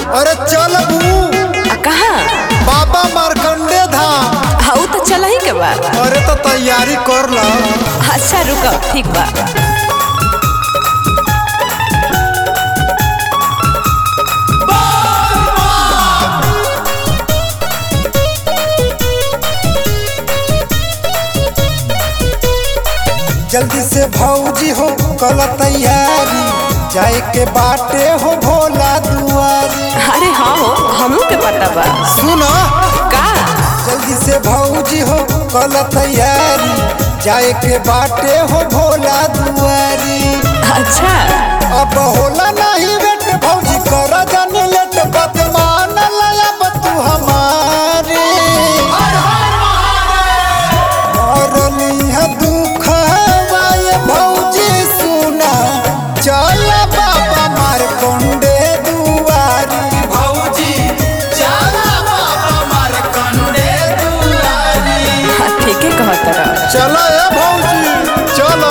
अरे चल बू आ कहाँ बाबा मारकंडे धाम हाँ तो चला ही के बा अरे तो तैयारी कर ला अच्छा रुको ठीक बा जल्दी से भौजी हो कल तैयारी जाए के बाटे हो भोला दुआरी अरे हाँ हो हमू के पता बा सुनो का जल्दी से भौजी हो कल तैयारी जाए के बाटे हो भोला दुआरी अच्छा अब होला नहीं बेट भौजी कर जानी लेट बात मान लया तू हमारी मरली है दुख हवाए भौजी सुना चल बाबा मार कंडे दुआरी भौजी चल बाबा मार कंडे दुआरी हाँ ठीक है कहत रह चलो ए भौजी चलो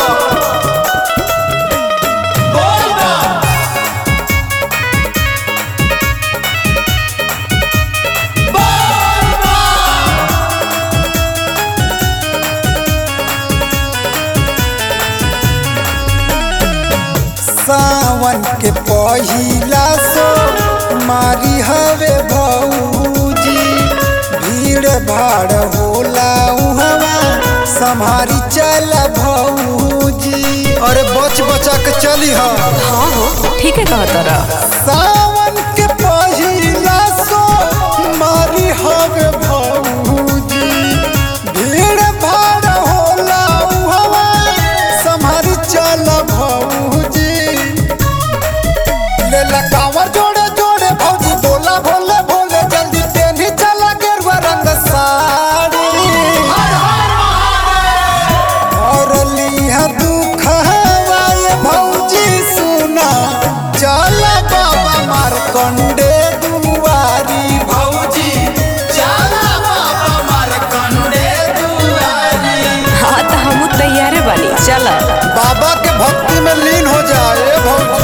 सावन के पहिला सो मारी हवे भौजी भीड़ भाड़ होला उहवा संभारी चल भौजी अरे बच बचा के चली हा हाँ हो ठीक है कहत रह सावन के पहिला सो मारी हवे भौजी भीड़ भाड़ होला उहवा संभारी चल भौजी ले लगावर जोड़े जोड़े भौजी बोला भोले भोले जल्दी पेनी चला गेरुआ रंग साड़ी और लिहा दुख हवाए भौजी सुना चल बाबा मार कंडे दुआरी भौजी चल बाबा मार कंडे दुआरी हाँ तो हमू तैयारे बानी चल बाबा के भक्ति में लीन हो जाए भौजी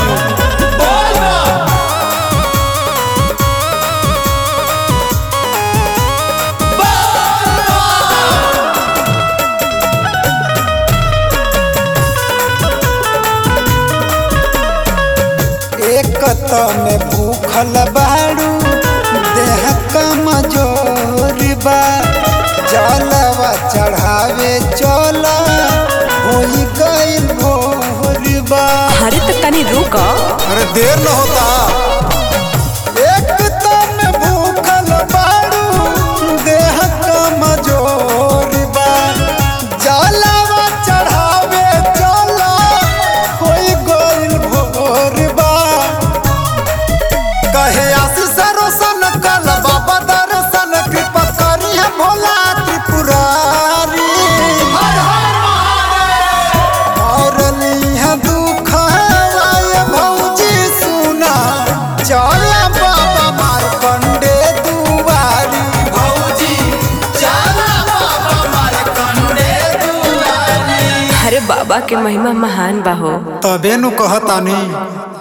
एक त में भूखल बाड़ू देह कमजोर बा जलवा चढ़ावे चल होई गइल भोर बा अरे तो तनी रुक अरे देर न होता एक त में भूखल बाड़ू देह कमजोर बा जलवा चढ़ावे चल होई गइल भोर बा कहे आशीष रोशन कल बाबा दर्शन कृपा करी है भोला त्रिपुरारी और लिहा दुख हवाए भौजी सुना चल बाबा मार कंडे दुआरी भौजी चल बाबा मार कंडे दुआरी अरे बाबा के महिमा महान बा हो तबे नु कहतानी